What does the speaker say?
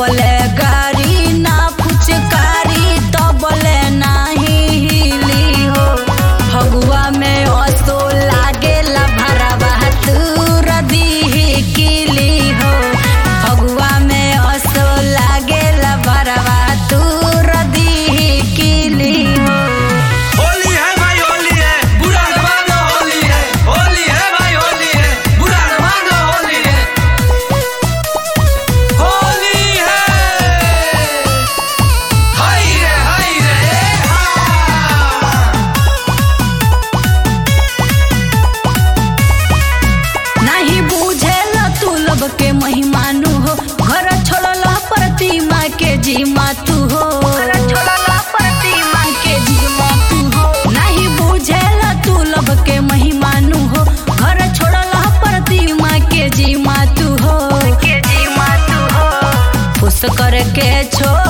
जबले गाड़ी ना फुचकारी तबले नाही हिली हो फगुआ में असो लागेला भरावा तूर दीही किली हो फगुआ में असो लागेला भरावा तूर दीही किली हो होली है भाई होली है बुरा न मानो होली है होली है भाई होली है बुरा न मानो होली है होली है हाय रे हाय रे हा नहीं बुझेल तू लब के महिमानु हो घर छोड़ल प्रतिमा के जीमा तू हो प्रतिमा के जीमा तू हो नहीं बुझेल तू लब के महिमानु हो घर छोड़ल प्रतिमा के जीमा तू हो के जीमा तू हो खुश करके छोड़